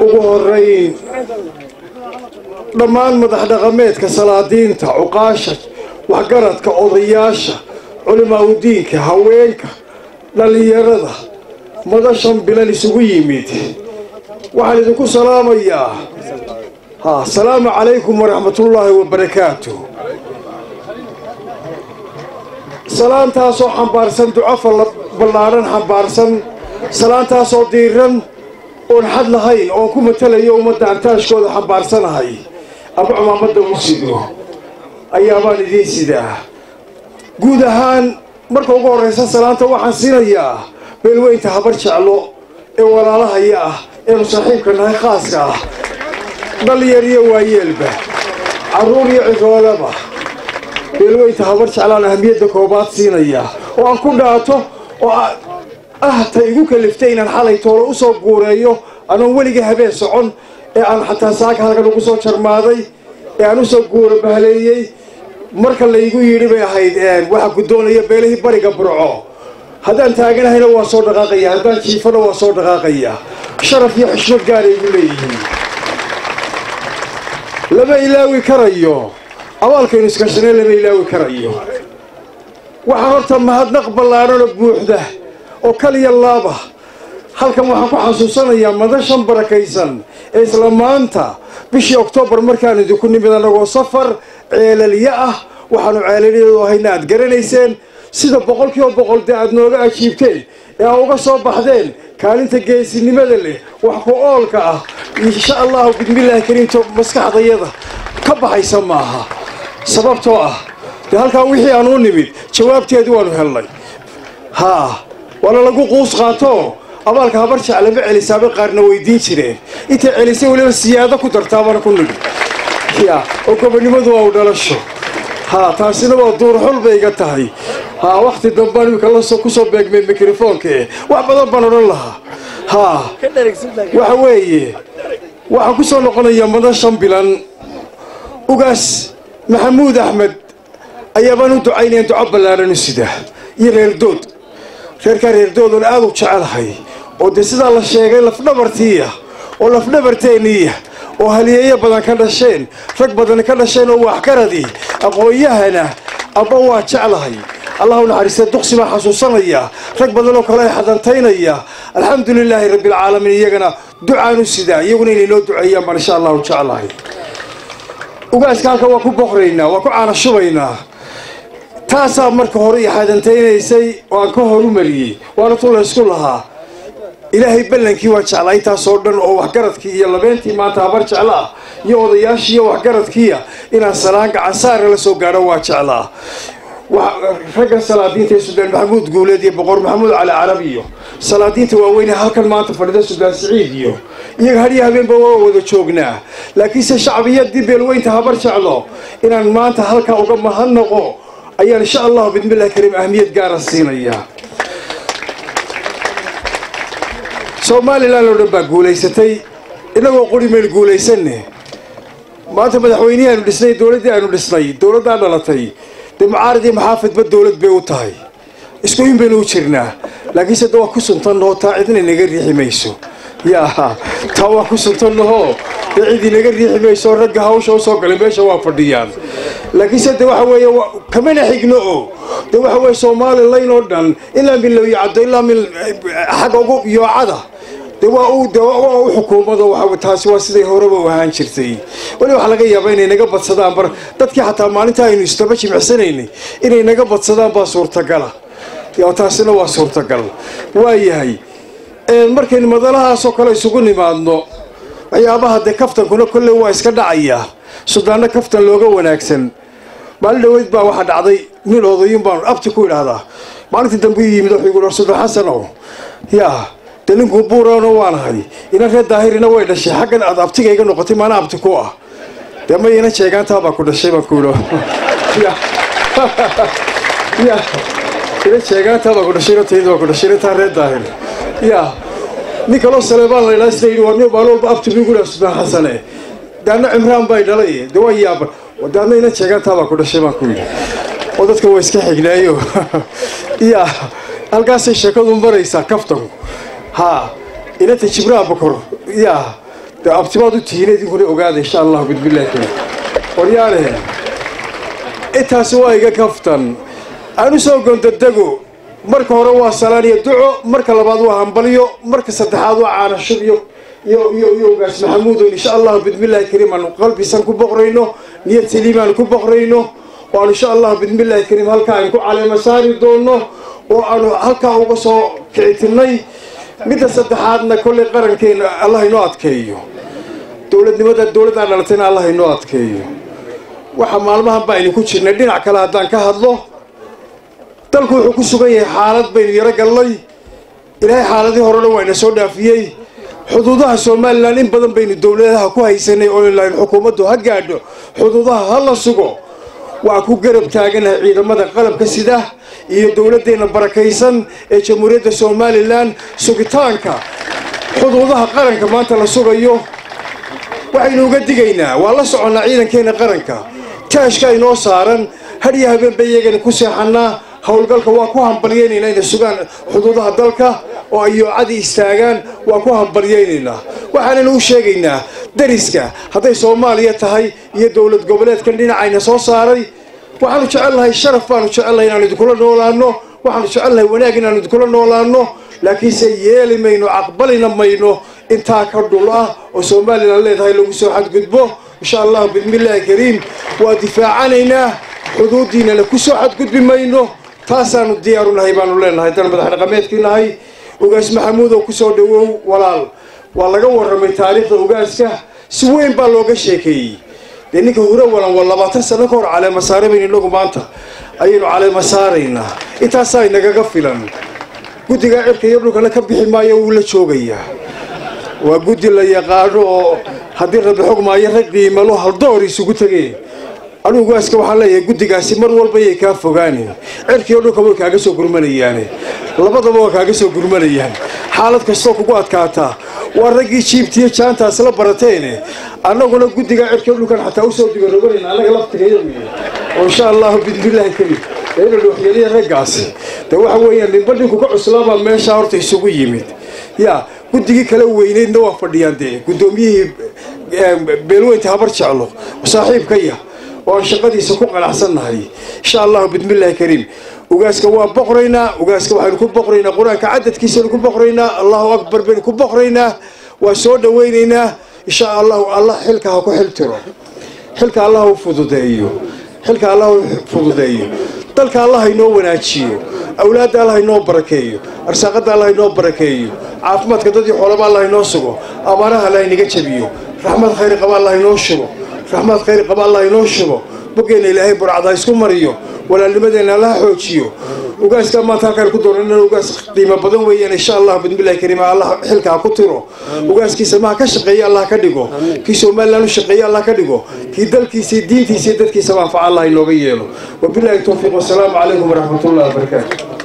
ugu horeyn dhammaan madax dhaqameedka salaadiinta cuqaasha waxgaradka odayaasha culimaa udiinka haweenka dhallinyarada madashan bilan isugu yimid waxaan idinku salaamayaa ha asalaamu calaykum waraxmatullaahi wabarakaatu salaantaasoo xambaarsan duco ballaadhan xambaarsan salaantaasoo diiran oon xad lahayn oon ku matalayo ummadda antaashkooda xambaarsanahay ama cumaamadda u sido ayaabaan idiin sidaa guud ahaan marka ugu horraysa salaanta waxaan siinayaa beelweynta habar jeclo ee walaalahaya ah eenu saaxiibka nahay khaaska ah dhallinyar iyo waayeelba carruur iyo ciroolaba beelweynta habar jeclaan ahamiyadda koobaad siinaya oo aan ku dhaato oo ah ta igu kaliftay inaan xalay toolo u soo guureeyo anoon weliga habeen socon ee aan xataa saaka halkan ugu soo jarmaaday ee aan usoo guuro bahaleeyey marka laygu yidhi bay ahayd waxaa guddoonaya beelihii bariga burco haddaan taaganahayna waa soo dhaqaaqaya haddaan jiifana waa soo dhaqaaqaya sharaf iyo xushmad gaaray igu leeyihiin lama ilaawi karayo abaalkaynu iskashanay lama ilaawi karayo waxaan horta mahadnaq ballaadhanoo buuxda oo kaliya laaba halkan waxaan ku xasuusanayaa madashan barakaysan ee isla maanta bishii oktoobar markaan idinku nimid annagoo safar ceelalyo ah waxaanu ceelalyadu ahayna aad garanayseen sida boqolkiiba boqol dee aad nooga ajiibteen ee aa uga soo baxdeen kaalinta geesinimada leh wax ku oolka ah insha allahu bismillaahi kariimto maskaxdayada ka baxaysa maaha sababtoo ah dee halkaa wixii aan u nimid jawaabteedii waanu helnay haa waana lagu quus qaato abaalka habar jeclama celisaabay qaarna weydiin jireen intay celisay weliba siyaado ku dartaabana ku nidhi ya oo gobonimadu waa u dhalasho haa taasina waa duurxul bay iga tahay haa wakhti dambaan imika lasoo kusoo beegmay mikrofoonka eh wax badan baan odhan lahaa haa waxa weeye waxaan ku soo noqonayaa madashan bilan ugaas maxamuud axmed ayaabaan u ducaynayan duco ballaadhan u sida iyo reerdood reerkaa reerdoodan aad u jecelahay oo dee sidaa la sheegay lafdhabartiiya oo lafdhabarteenniiya oo haliyeeyo badan ka dhasheen rag badan ka dhasheen oo waxgaradii aqoon-yahana aba waa jeclahay allah u naxariistee duqsi baan xasuusanaya rag badan oo kale ay xadantaynaya alxamdu lilaahi rabbialcaalamiin iyagana ducaan u sidaa iyaguna inay noo duceeyaan baan insha allahu jeclahay ugaaska halka waa ku boqraynaa waa ku caanashubaynaa taasaa marka hore i xadantaynaysay oo aan ka horumariyey waana tu laysku lahaa ilaahay ballankii waa jeclaa intaasoo dhan oo waxgaradkii iyo labeentii maanta habar jeclo ah iyo odayaashii iyo waxgaradkiia inaan salaan gacansaara la soo gaadho waa jeclaa ragga salaadiinta ee suldaan maxamuud guuleed iyo boqor maxamuud cali carab iyo salaadiinta waaweyne halkan maanta fadhida suldaan siciid iyo iyaga hadhiyo habeenba waa wada joognaa laakiinse shacbiyadii beelweynta habar jeclo inaan maanta halkaa uga mahadnaqo ayaan insha allahu bidmillahi kariim ahmiyad gaara siinayaa somalilan oo dhan baa guulaysatay innagoo quri maynu guulaysanne maanta madaxweynihii aanu dhisnay dowladdii aanu dhisnay dowladdaa dhalatay dee mucaarad iyo maxaafidba dowlad bay u tahay isku in baynu u jirnaa laakiinse da waa ku suntannahoo taa cidna inaga riixi mayso yaa taa waa ku suntannahoo dee cid inaga riixi mayso ragga hawsha u soo galay meesha waa fadhiyaan laakiinse de waxa weeye kamana xigno o de waxa weye somalilan oo dhan ilaa min lowyacaddo ilaa min xagga ugu yoocada de waa u de waa u xukuumado waa taasi waa siday horeba u ahaan jirtay weli waxaa laga yaabaa inay naga badsadaan bar dadkii xataa maalinta aynu istaba jimicsanaynay inay naga badsadaan baa suurtagala taasina waa suurtagal waayahay markaynu madalahaasoo kale isugu nimaadno waxyaabaha dee kaftankuna kolley waa iska dhacayaa suldaanno kaftan looga wanaagsan maalin dhaweyd baa waxaa dhacday nin odayun baan abti ku idhaahdaa maalintii dambe u yimid wuxuu igu suldan xasanow yaa dee ninkuu buurano waanahay ina reer daahirina way dhashay xaggan aad abtiga iga noqotay maana abti ku ah dee ma ina sheegaantaa baa ku dhashay baan ku idho ya ina sheegaantaa baa ku dhashay inatayda baa ku dhashay intaa reer daahir ya nin kaloo saleebaan la idhaa sida yidhi waa nin maalin walba abti bigu idhaa suldan xasane daana cimraan bay dhalay de waa yaaban daadna ina sheegaantaa baa ku dhashay baan ku yidhi oo dadka waa iska xignaayo ya halkaasay sheekadu maraysaa kaftanku haa inanta jibraan bokor yaa dee abtibaad u tihiin idinkuna ogaada insha allahu bidbillahi kale waryaale intaasi waa iga kaftan aan u soo gondadego marka hore waa salaan iyo duco marka labaad waa hambalyo marka saddexaad waa caanashub iyo iyo iyo iyo ogaas maxamuudon insha allahu bidmillahi kariim aanu qalbisan ku boqrayno niyad saliim aanu ku boqrayno oo aanu insha allahu bidmillahi kariim halkaa aan ku caleema saari doono oo aanu halkaa uga soo kicitinay midda saddexaadna kollay qarankeena allah inoo adkeeyo dowladnimada dowladdaa dhalatayna allah inoo adkeeyo waxa maalmahan baa idinku jirnay dhinac kale haddaan ka hadlo dalku wuxuu ku sugan yahay xaalad baynu yaro gallay ilaahay xaaladii horena waa ina soo dhaafiyey xuduudaha somalilan in badan baynu dowladaha ku haysanay oo inlayn xukuumaddu ha gaadho xuduudaha ha la sugo waa ku garab taaganahay ciidamada qalabka sida iyo dowladdeena barakaysan ee jamhuuriyadda somalilan sugitaanka xuduudaha qaranka maanta la sugayo waxaynu uga digaynaa waa la soconnaa ciidankeena qaranka taashka inoo saaran hadhiyo habeenba iyagana ku seexannaa howlgalka waa ku hambalyaynaynaa inay sugaan xuduudaha dalka oo ay yoocadii istaagaan waa ku hambalyaynaynaa waxaananu u sheegaynaa dariska hadday soomaaliya tahay iyo dowlad goboleedkan dhinacayna soo saaray waxaanu jecelnahay sharaf baanu jecelnahay inaanu idinkula noolaano waxaanu jecelnahay wanaag inaanu idinkula noolaano laakiinse yeeli mayno caqbalina mayno intaa ka dhul ah oo somalilan leedahay lagu soo xadgudbo insha allahu bismillaahi kariim waa difaacanaynaa xuduudiinana ku soo xadgudbi mayno taasaanu diyaaru nahay baanu leenahay dan madax dhaqameedkii nahay ugaas maxamuud oo kusoo dhawow walaal waa laga warramay taariikhda ugaaska si weyn baa looga sheekeeyey dee ninka hore walan waa labaatan sano ka hor caleema saare baynu inagu maanta ayaynu caleema saaraynaa intaasaa inagaga filan guddigaa cirka iyo dhulkana ka bixi maayo wuu la joogayaa waa guddi la yaqaano oo haddii rabi xog maayo rag qiimalo haldoor isugu tegeen anigu ugaaska waxaan leeyahay guddigaasi mar walba yay kaa fogaanin cirkiiyo dhulka way kaaga soo gurmanayaane labadaba waa kaaga soo gurmanayaan xaalad kastoo kugu adkaataa waa raggii jiibtiiyo jaantaas la barateene annaguna guddigaa cirkiiyo dhulkan xataa usoo digaroganayna annaga laftigeeya wey oo insha allahu bismillaahi karim ina dhooxyaliya raggaasi de waxa weeyaan ninba dhinku ka cuslaabaa meeshaa horta isugu yimid ya guddigii kala weyneydna waa fadhiyaan dee guddoomiyihii beelweynta habar jeclo saaxiibkaya oo aan shaqadiisa ku qanacsannahay insha allahu bismillaahi kariim ugaaska waa boqraynaa ugaaska waxaynu ku boqraynaa qur-aanka cadadkiisaynu ku boqraynaa allahu akbar baynu ku boqraynaa waa soo dhawaynaynaa insha allahu allah xilka ha ku xiltiro xilka allah u fududeeyo xilka allah u fududeeyo dalka allah inoo wanaajiyo awlaadda allah inoo barakeeyo arsaaqadda allah inoo barakeeyo caafimaadka dadii xoolaba allah inoo sugo abaaraha allah inaga jabiyo raxmad khayr qaba allah inoo shugo raxmad khayr qaba allah inoo shugo boggeena ilaahay burcad ha isku mariyo walaalnimadeena allaha xoojiyo ugaaskaa maanta halkaan ku doonan in ugaas qiimo badan weeyaan insha allah bismillahi kariim allah xilka ha ku tiro ugaaskiisa maha ka shaqeeya allah ka dhigo kii somalilan u shaqeeya allah ka dhigo kii dalkiisa diintiisa iyo dadkiisaba anfaca allah inooga yeelo wabillahi towfiiq wasalaamu calaykum waraxmatullahi wabarakaatu